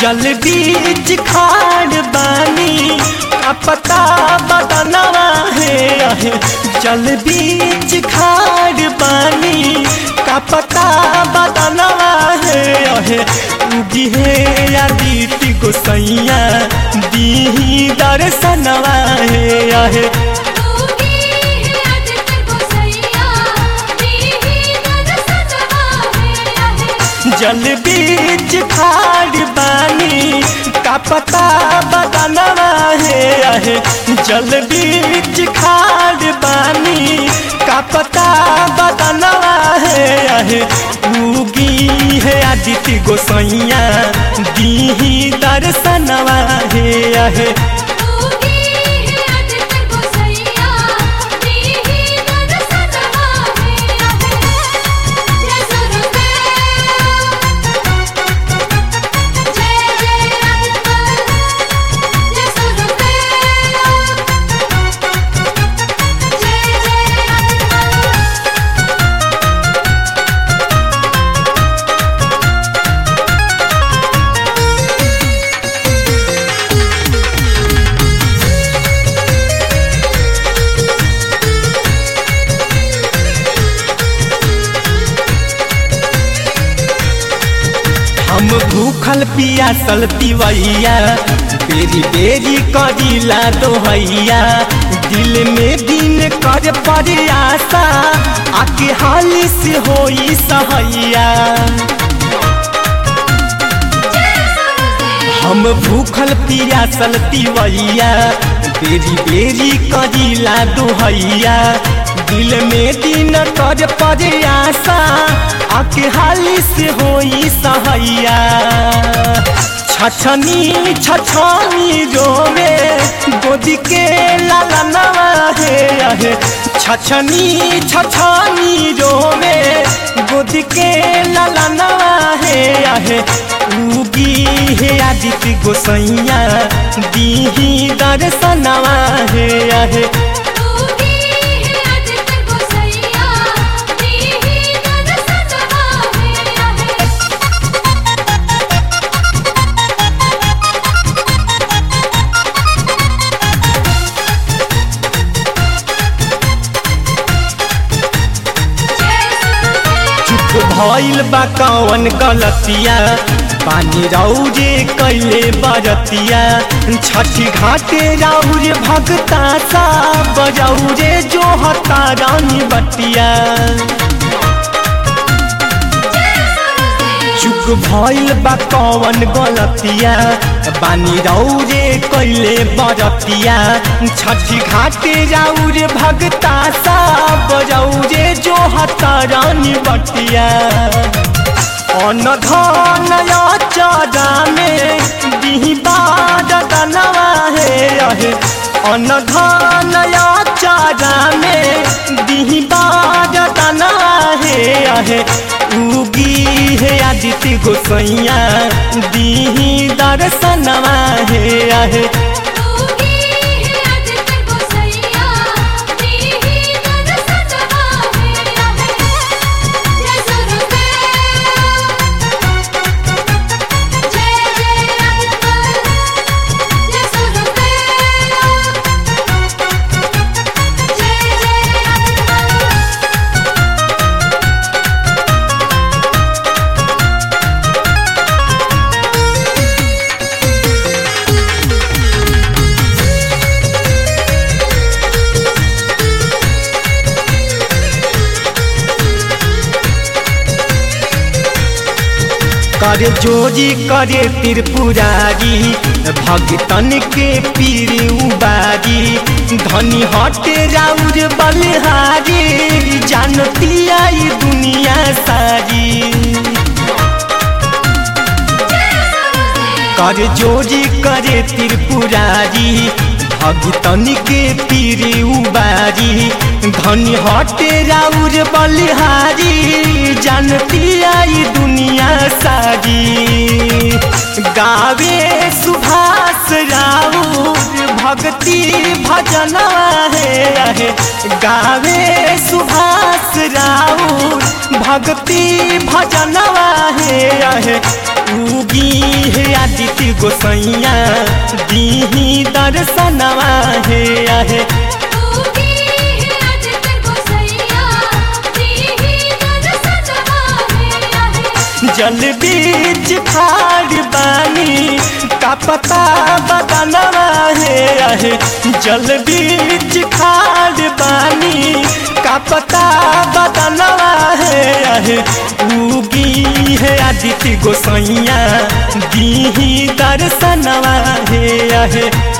जल बीच खाड़ बानी का पता बदनवा है आहे जल बीच खाड़ बानी का पता बदनवा है आहे उगी है आदित्य गोसैया दी दर्शनवा है आहे तूगी है आदित्य गोसैया दीही दर्शनवा है आहे जल बीच खाड़ बानी का पता बदनवा है आहे जल बीच खाड़ बानी का पता बदनवा है आहे उगी है आदित्य गोसैया दीही दर्शनवा है आहे तूगी है आदित्य गोसैया दीही दर्शनवा है आहे जय सुरदेव जय जय आदित्य जय सुरदेव जय जय आदित्य हम भूखल पियासल पिवैया बेरी बेरी करीला दोहैया दिल में दिन कर पड़े आशा आके हाली से होई सहैया हम भूखल पियासल पिवैया बेरी बेरी करीला दोहैया दिल में दिन कर पड़े आशा आके हाली से होई सहैया छछनी छछनी रोवे गोदी के लालनवा है आहे छछनी छछनी रोवे गोदी के लालनवा है आहे उगी है आदित्य गोसैया दीही दर्शनवा है आहे तूगी है आदित्य गोसैया दीही दर्शनवा है आहे चुप भइल बा कौन गलतिया पानी रौजे कैले बरतिया छठी घाटे राउरे भगता सा बजौरे जो हता रानी बटिया चुप भइल बा कौन गलतिया बानी रौरे कैले बरतिया छठी घाटे राउरे भगता सा बजौरे जो हता रानी बटिया अन धन चारा में दिही बाद दनवा है अहे अन धन चारा में दिही बाद दनवा है अहे उगी है आदित्य गोसैया दिही दर्शनवा है अहे तूगी है आदित्य गोसैया दीही दर्शनवा है आहे जय सुरदेव जय जय आदित्य जय सुरदेव जय जय आदित्य करे जोजी करे त्रिपुरारी भगतन के पीर उबारी धनी हटे राउर बलहारी जानती आई दुनिया सारी कर जोजी करे त्रिपुरारी भगतन के पीर उबारी धनी हटे राउर बलिहारी जानती आई दुनिया सारी गावे सुभाष राउर भक्ति भजन है गावे सुभाष राउर भक्ति भजन है उगी हे आदित्य गोसैया दीही दर्शनवा हे आहे उगी है आदित्य गोसैया दीही दर्शनवा हे आहे जल बीच खाड़ बानी का पता बदनवा हे आहे जल बीच खाड़ बानी का पता बदनवा हे आहे उगी है आदित्य गोसैया दीही दर्शनवा हे आहे